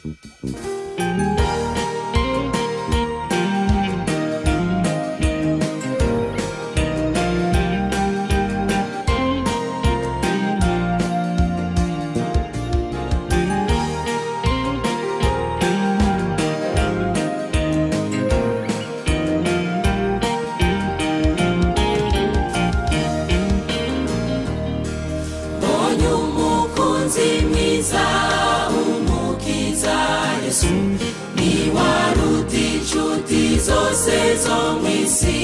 mbonye umukunzi mwiza umukiza yesu niwaruta inshuti zose zo mu isi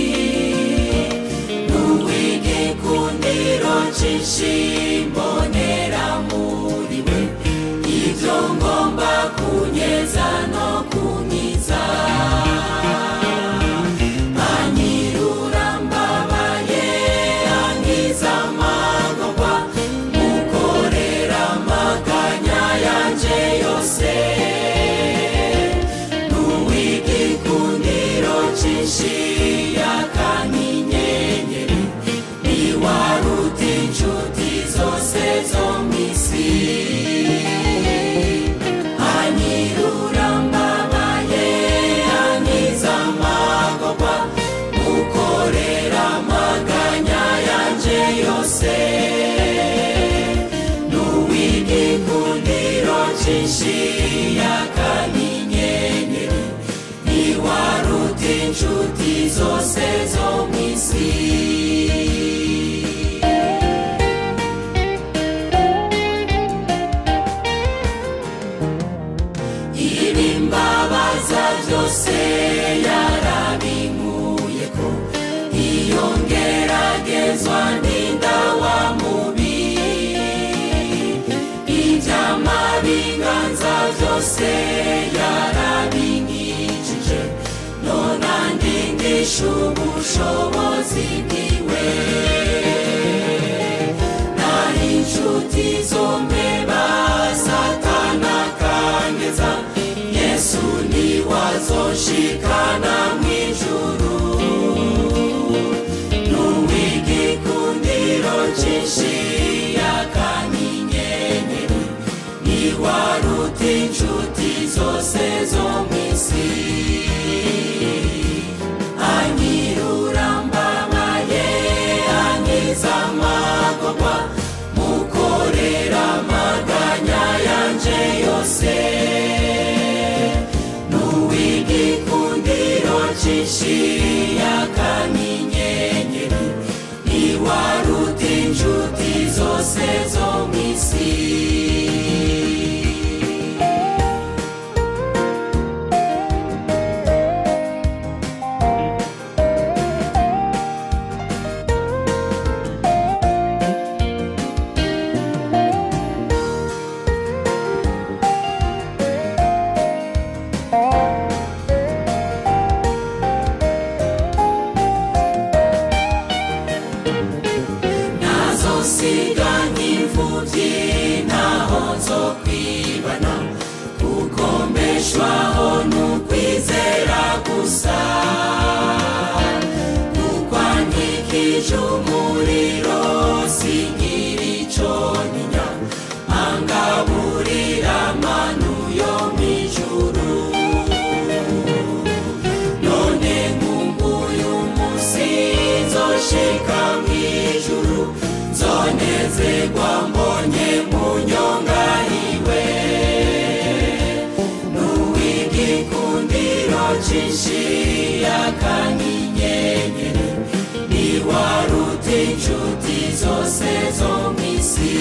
n'uw'igikundiro cyinshi mbonera muri we ibyo ngomba kunyeza no kunyiza anyirura mbabaye ankiza amagorwa mukorera amaganya yanje yose n'uw'igikundiro cyinshi yakanyenyeri niwaruta inshuti zose zo mu isi anyirura mbabaye ankiza amagorwa mukorera amaganya yanje yose n'uw'igikundiro cyinshi yakanyenyeri niwaruta inshuti zose zo mu isi ibimbabaza byose yarabinkuye ko iyo ngeragezwa ndinda wa mubi iby'amabiganza byose yarabinkijije none andingisha ubushobozi bwiwe naho inshuti zombi basatana kangeza yesu niwazoshikana mu ijuru n'uw'igikundiro cyinshi yakanyenyeri niwaruta inshuti zose zo mu isi anyirura mbabaye ankiza amagorwa mukorera amaganya yanje yose n'uw'igikundiro cyinshi yakanyenyeri niwaruta inshuti zose zo mu isi nazosiga nk'imfubyi ntaho nzo kwibana kuko mbeshwaho n'ukwizera gusa kuko ankikije umuriro singira icyo ntinya angaburira amanu yo mu ijuru none nkumbuye umunsi nzoshika mu ijuru nzonezerwa mbonye mu nyonga iwe n'uw'igikundiro cyinshi yakanyenyeri niwaruta inshuti zose zo mu isi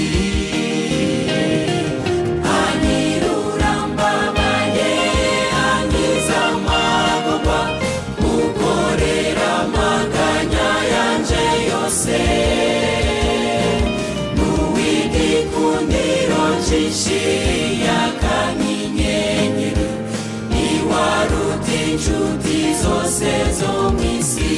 anyirura mbabaye ankiza amagorwa mukorera amaganya yanje yose n'uw'igikundiro cyinshi yakanyenyeri niwaruta inshuti zose zo mu isi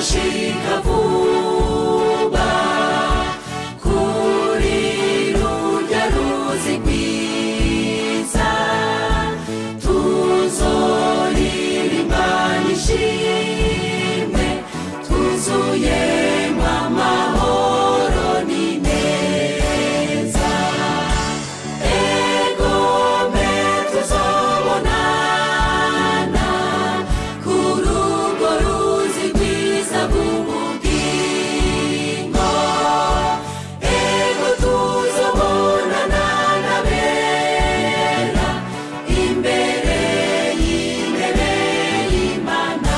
tuzashika vuba kuri rurya ruzi rwiza tuzoririmba nishimwe tuzuyemo amahoro n'ineza egome tuzobonana kuri urwo ruzi rwiza rw'ubugingo ego tuzobonana n'abera imbere y'intebe y'imana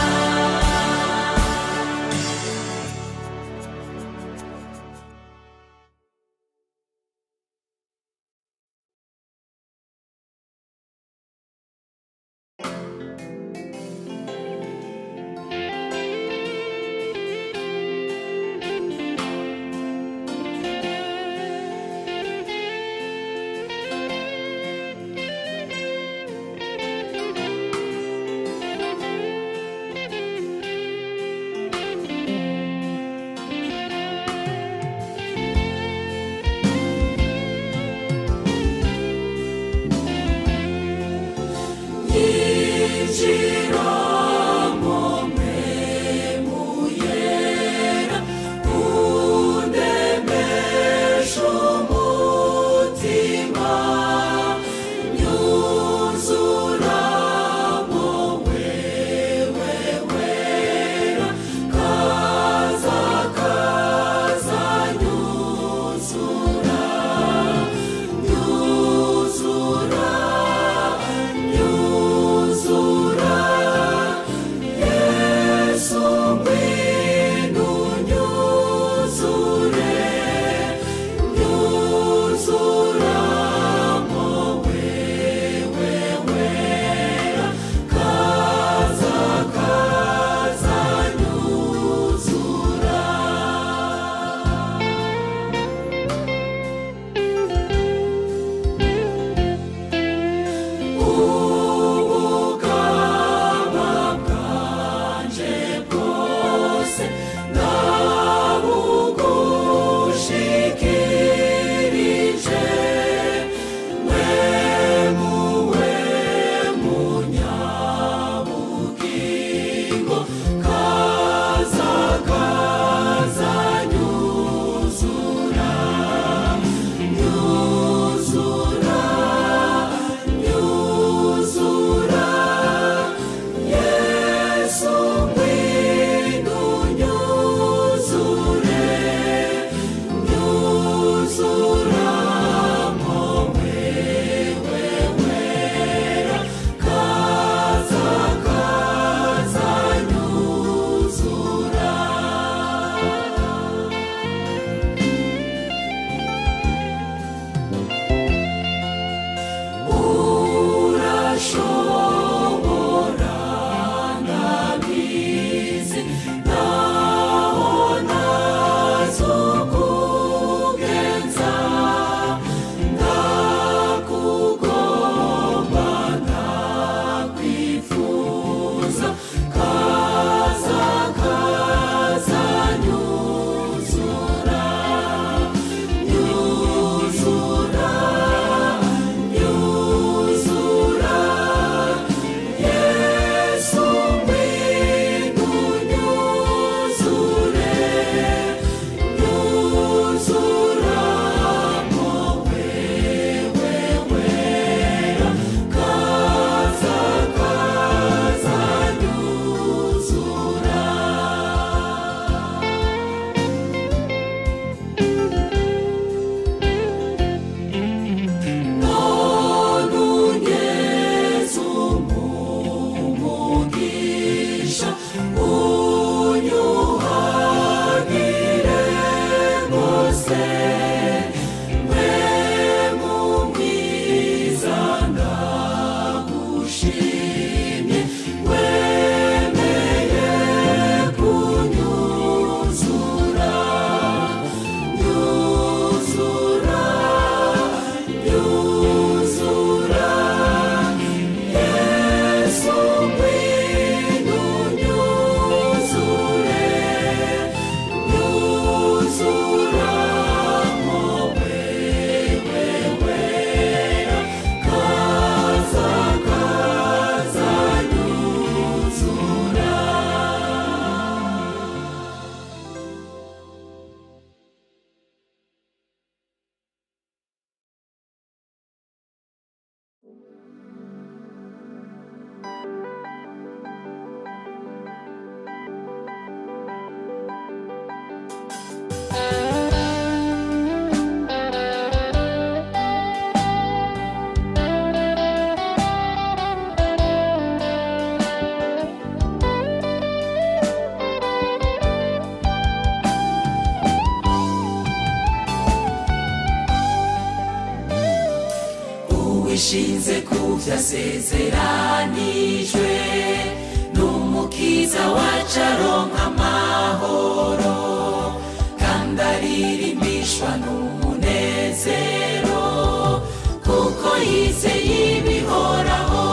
wishinze ku byasezeranijwe n'umukiza wacu aronka amahoro kandi aririmbishwa n'umunezero kuko yizeye ibihoraho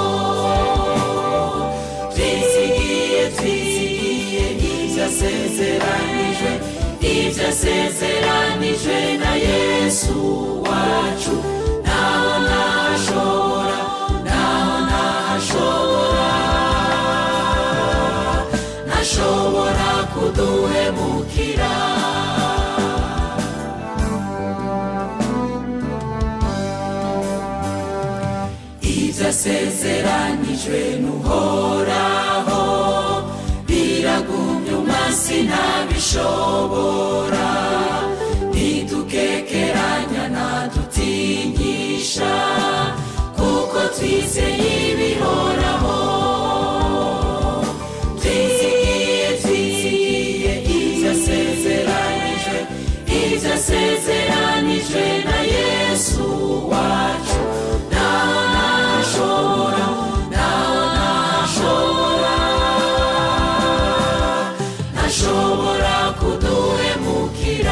twizigiye twizigiye ibyo asezeranijwe ibyo asezeranijwe na yesu wacu naho ntashobora naho ntashobora ntashobora kuduhemukira ibyo asezeranijwe n'uhoraho biragumye umwasi ntabishobora ntidukekeranya ntadutinyisha kuko twizeye ibihoraho twizigiye twizigiye ibyo asezeranijwe ibyo asezeranijwe na yesu wacu naho ntashobora naho ntashobora ntashobora kuduhemukira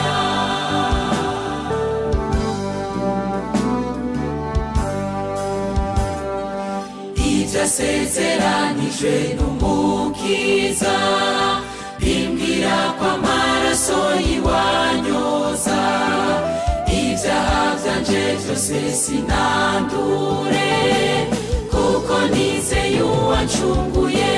ibyo asezeranijwe n'umukiza bimbwira ko amaraso yiwanyoza ibyaha byanje byose sinandure kuko nizeye uwancunguye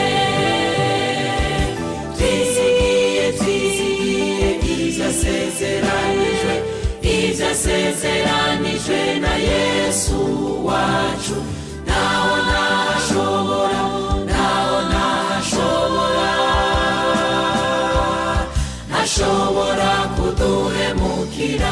twizigiye twizigiye ibyo asezeranijwe ibyo asezeranijwe na yesu wacu naho ntashobora naho ntashobora ntashobora kuduhemukira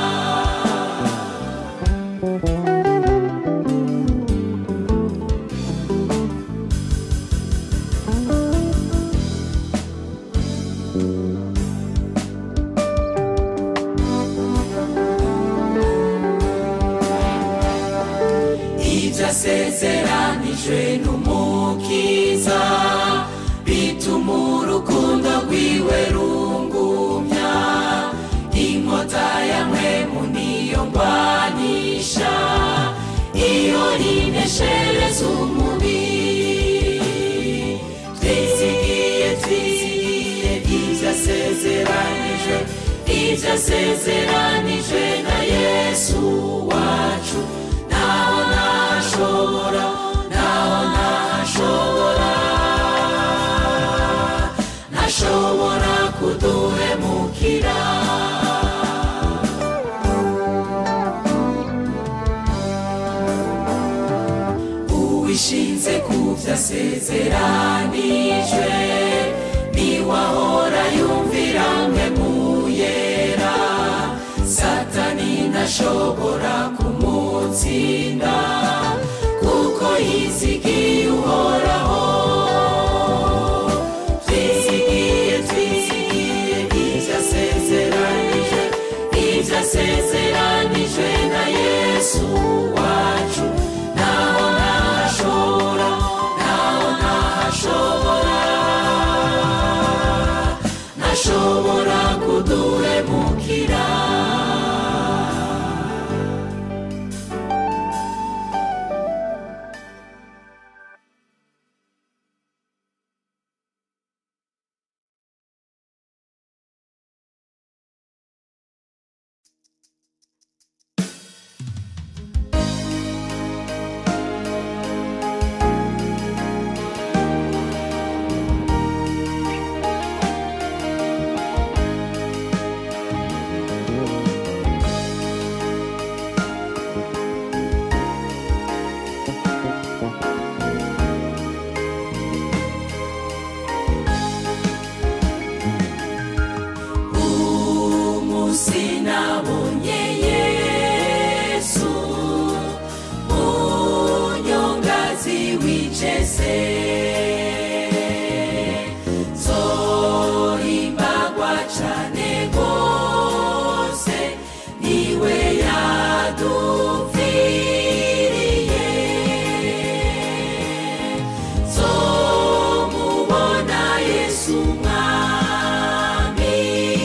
ibyo asezeranijwe n'umukiza bituma urukundo rwiwe rungumya inkota ya mwemu niyo ngwanisha iyo rineshereza umubiri twizigiye twizigiye ibyo asezeranijwe ibyo asezeranijwe na yesu wacu naho ntashobora naho ntashobora ntashobora kuduhemukira uwishinze ku byasezeranijwe niwahora yumvira mwe muyera satani ntashobora kumutsinda kuko yizigiye uhoraho twizigiye twizigiye ibyo asezeranije ibyo asezeranijwe na yesu wacu naho ntashobora naho ntashobora ntashobora kuduhemukira yesu mwami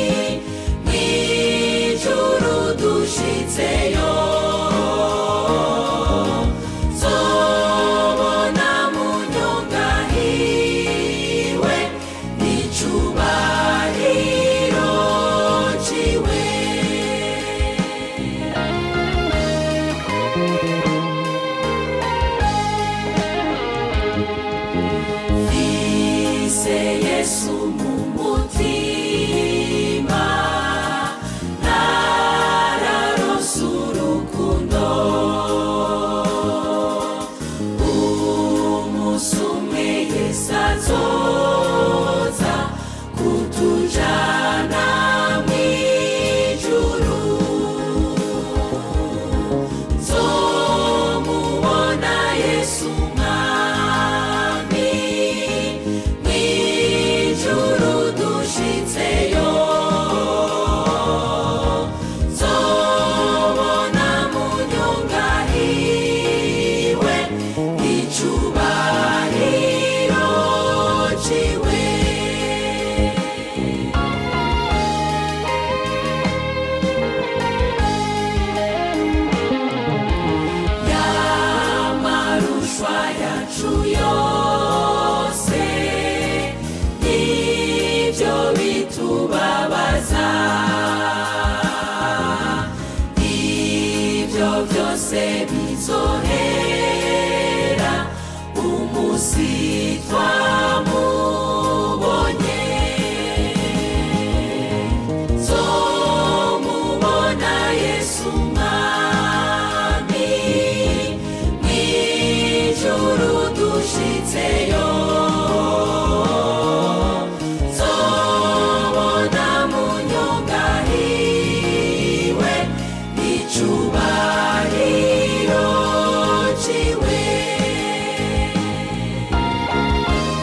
mw'ijuru dushitseyo zobona munyonga hiwe n'icubahiro ciwe Fise Yesu mu mutima nararonse urukundo umunsi umwe Yesu azoza kutujana mw'ijuru nzomubona Yesu mwami mw'ijuru dushitseyo nzobona munyonga hiwe icubahiro ciwe yamarushwa yacu yose nivyo bitubabaza ivyo vyose bizohera umusi twamubonye nzomubona yesu mwami mw'ijuru dushitseyo nzobona munyonga hiwe n'icubahiro ciwe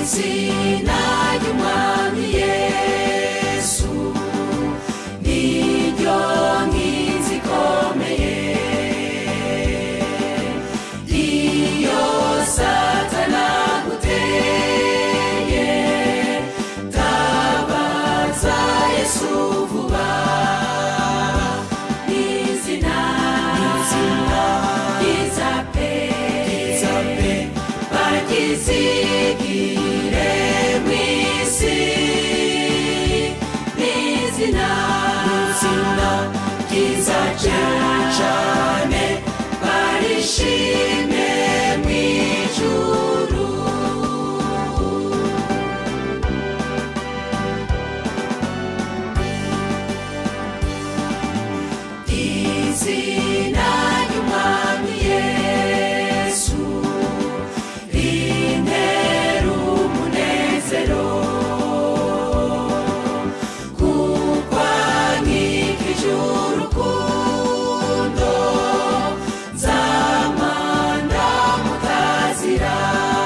izina ry'umwami yesu niryo nkinzi ikomeye iyo satana aguteye tabaza yesu vuba izina ryiza pe bagizigire mu isi n'izina ryiza cyane barishime mu ijuru izina ry'umwami yesu rintera umunezero kuko ankikije urukundo nzamanda mutazira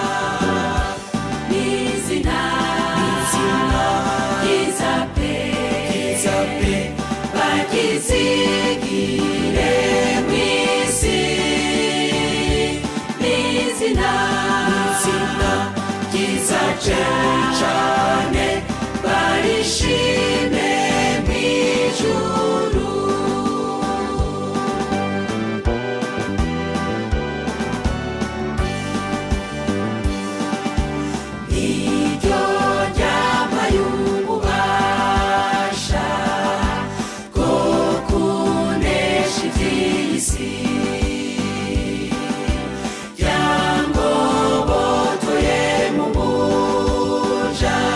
n'izina ryiza pe bagizigire mu isi n'izina ryiza cyane barishime mu ijuru iryo ryambaye ububasha bwo kunesha iby'isi ryangobotoye mu buja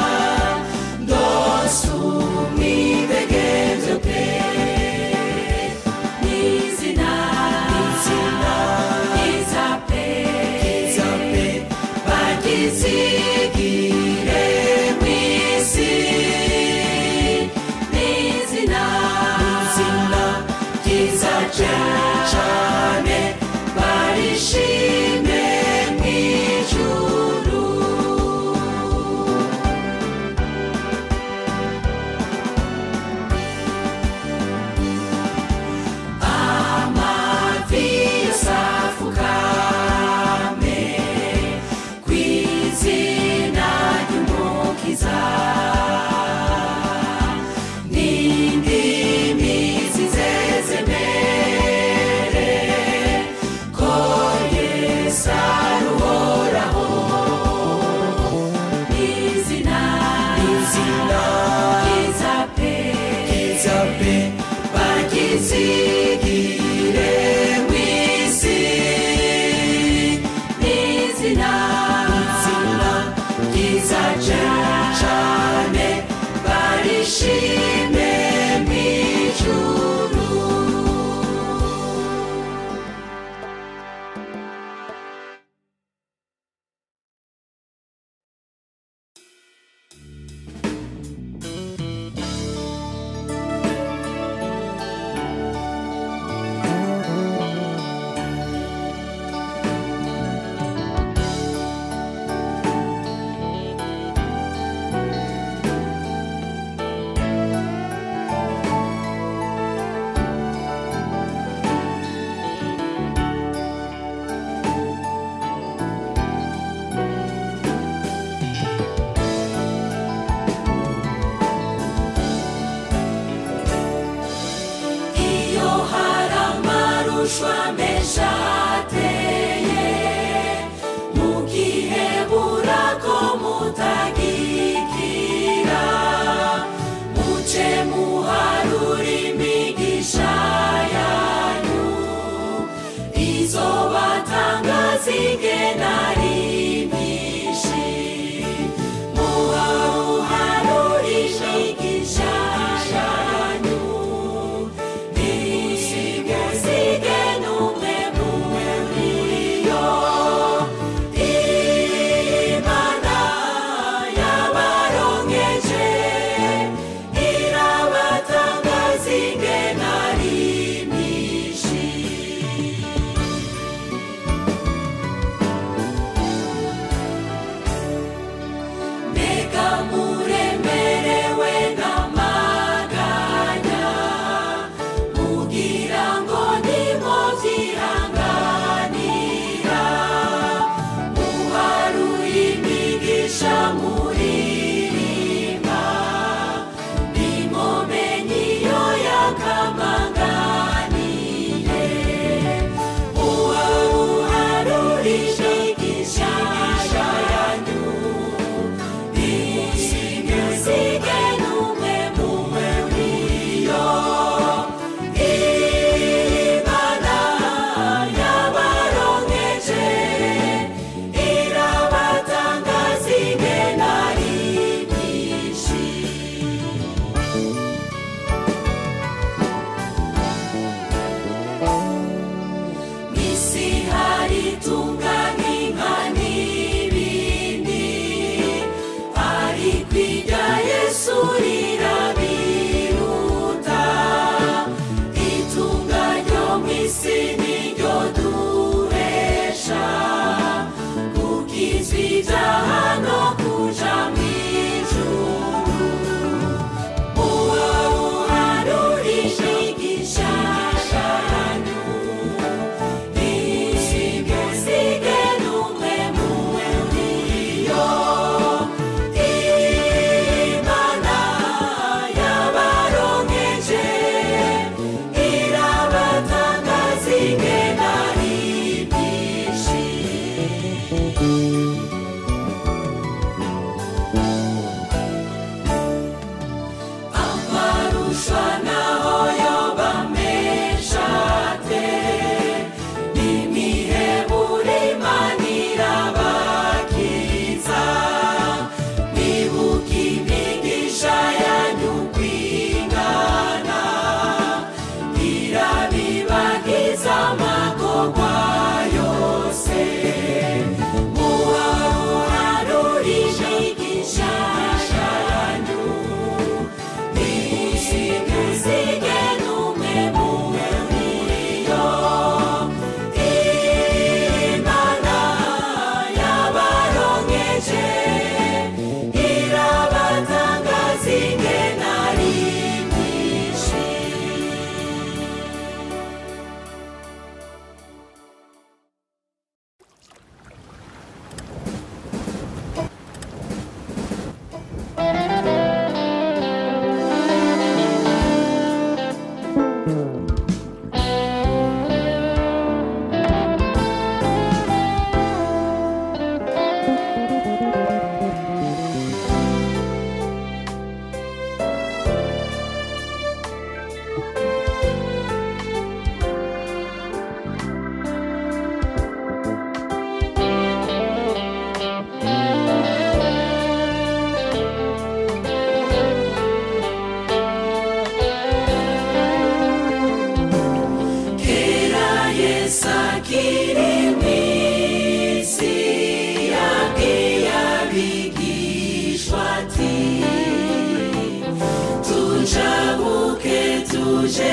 tuje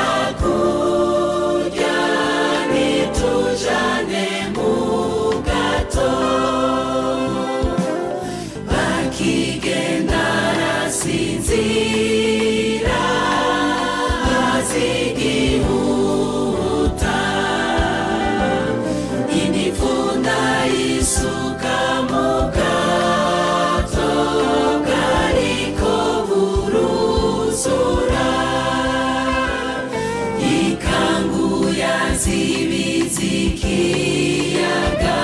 hakurya nitujane mu gato bakigenda arasinzira azigihuta inifunda isuka mu gato kariko buruzura ikanguya zibizikiyaga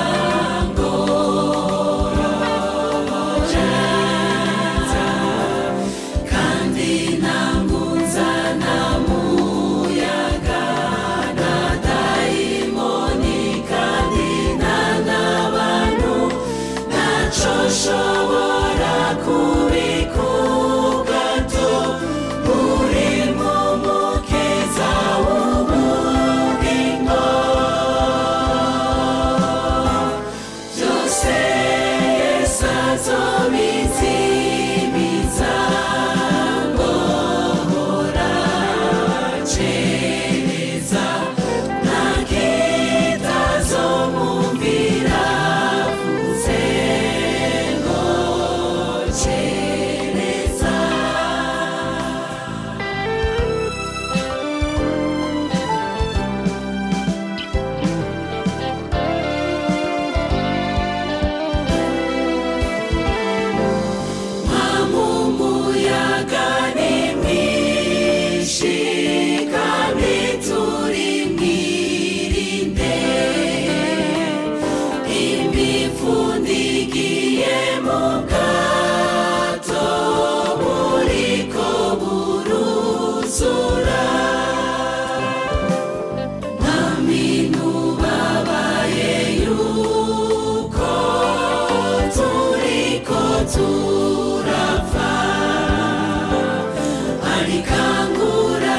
ngoroja kandi ntangunza na muyaga na dayimoni kandi nta n'abantu ntaco shobora kubikugato uri mu mukiza w'ubugingo byose yesu azobizimiza ngohora cereza nta kitazomumvira vuze ngo cereza Mamumuyaga ni mwinshi kandi turi mwirinde imifundikiye mu bwato buriko buruzura naminu babaye yuko turiko turapfa arikangura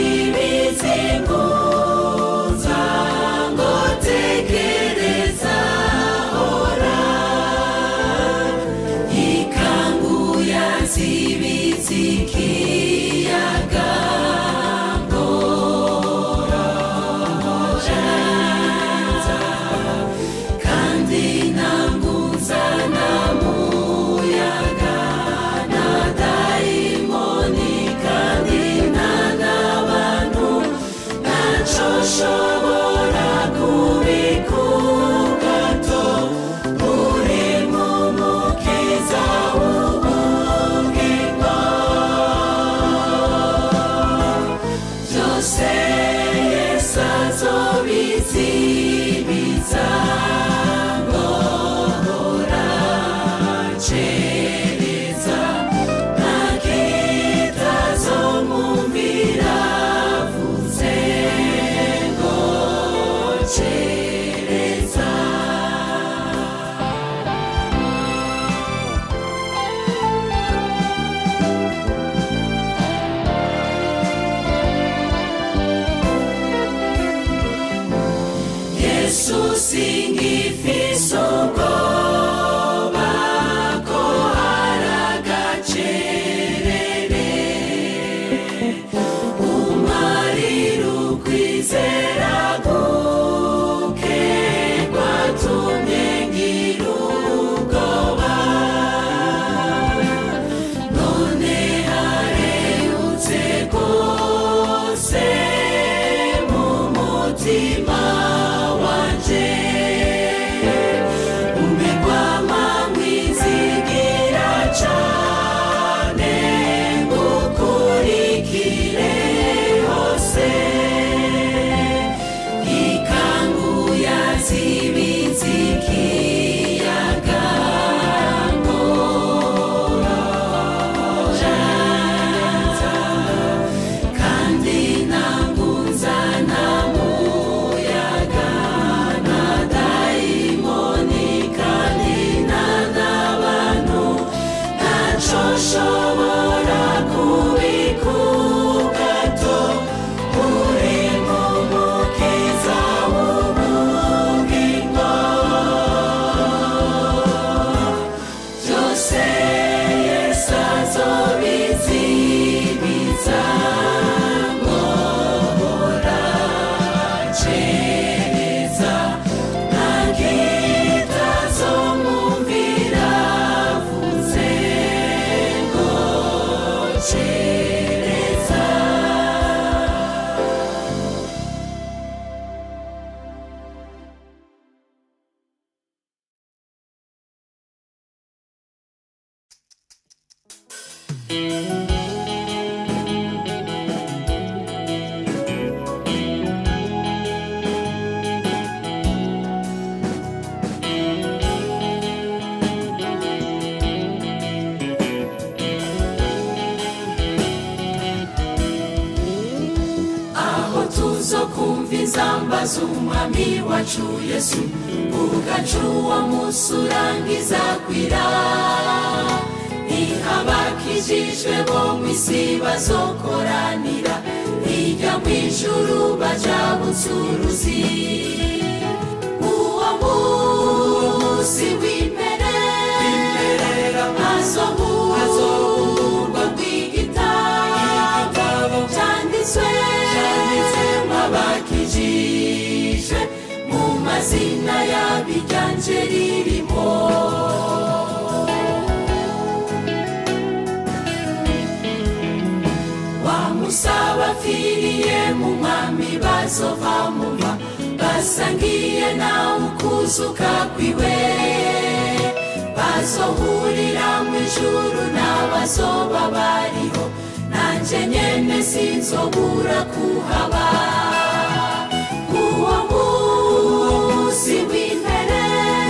zibizinguza ngo tekereza ora kwamamaza umwami wacu yesu ugaca uwo munsi urangiza kwira ntihabakijijwe bo mu isi bazokoranira hirya mu ijuru baja butsuruzi uwo munsi w'imbere hazohurwa rw'igitabo cyanditswe abakijijwe mu mazina y'abiganje ririmo wamusaba apfiriye mu mwami bazova muva basangiye nawe ukuzuka kwiwe bazohurira mu ijuru n'abazoba bariho nanjye nyene sinzobura kuhaba uwo munsi w'imbere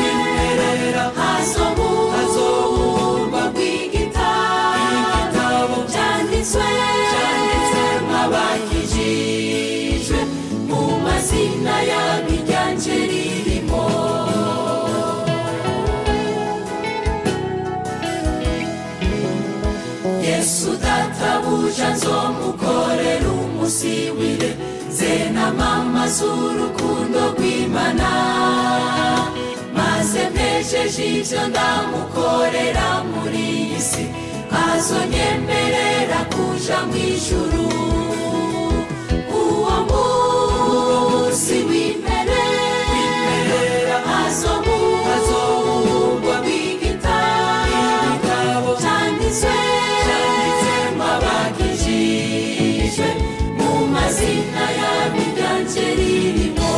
hazohurwa rw'igitabo cyanditswe nk'abakijijwe mu mazina y'abiganje ririmo yesu databuja nzomukorera umusibire zenamamaza urukundo rw'imana maze mpejeje ibyo ndamukorera muri iyi si azonyemerera kuja mu ijuru uwo munsi w'imbere hazohurwa rw'igitabo cyanditswe abakijijwe mu mazina y'abiganje ririmo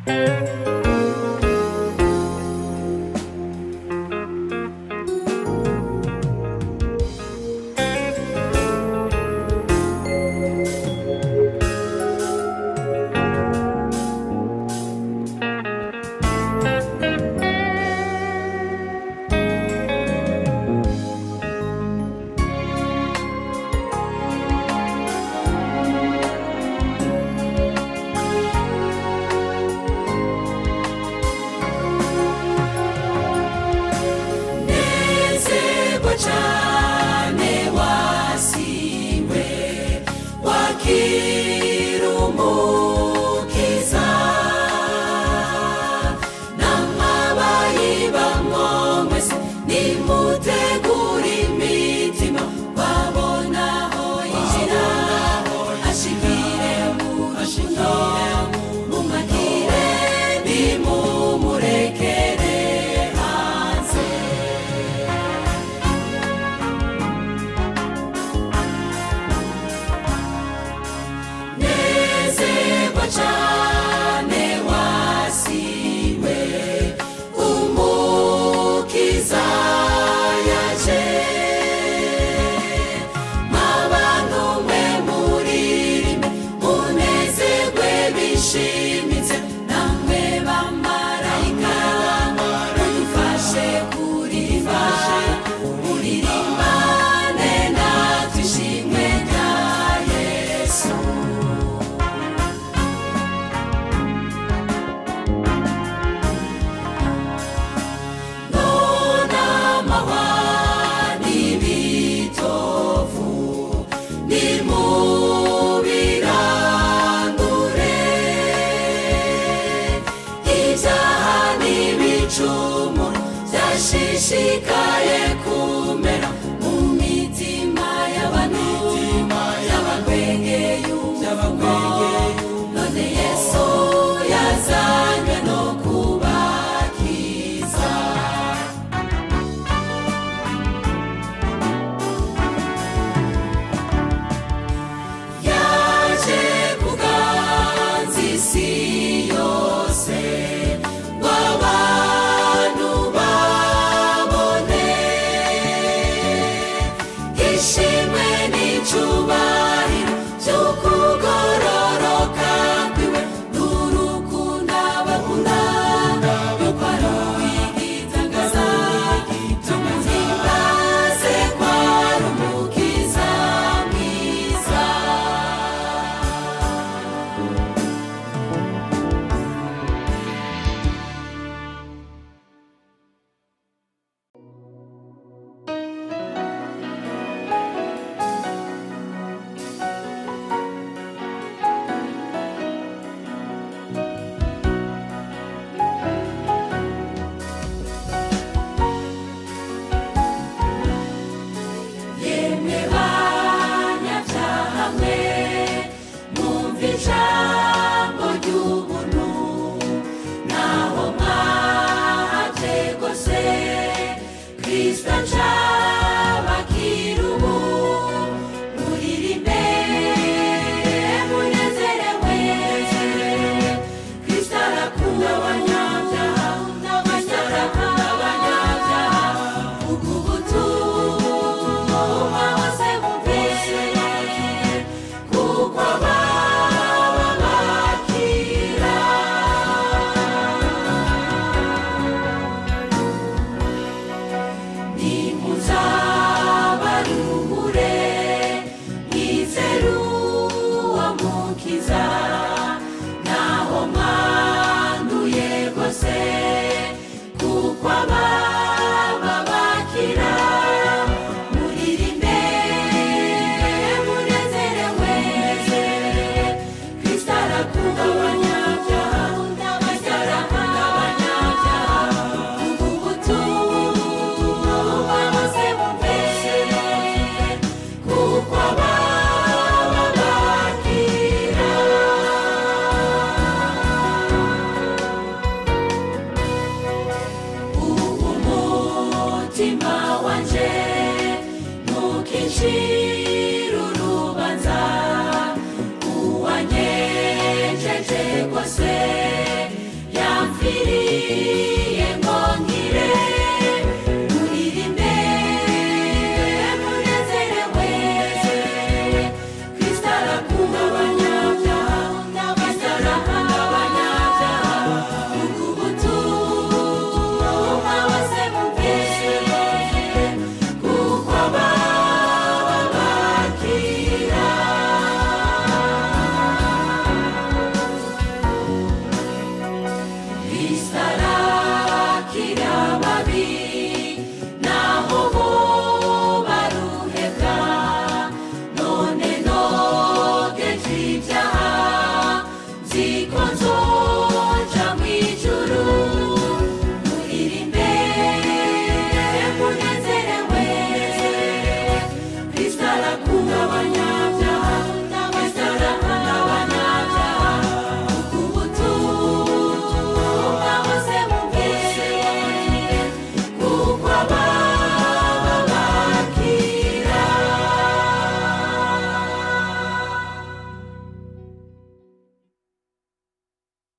nezerwa cyane wasiwe wakira umukiza n'amabayi bamwomwese nimutegura imitima babonaho yinjira ashikire mu rukundo mumagire nimumurekere hanze nezerwa cyane wasiwe umukiza yaje abantu mwe muririmbe munezerwe bishimitse namwe bamarayika mudufashe kuririmba muririmbane natwe ishimwe rya yesu nona mahwani bitovu nimubirandure ibyaha n'ibicumuro byashishikaye kumera mu mitima y'abantu y'abakwegeye umuvugo none yesu yazanywe no kubakiza yaje kuganza isi yose ngo abantu babone ishimwe n'icubahiro by'ukugororoka kwiwe n'urukundo bakunda yuko ari uwigitangaza tumuhimbaze ko ari umukiza mwiza yemwe banyabyaha mwe mwumva ijambo ry'ubuntu naho mwahategose kristo aca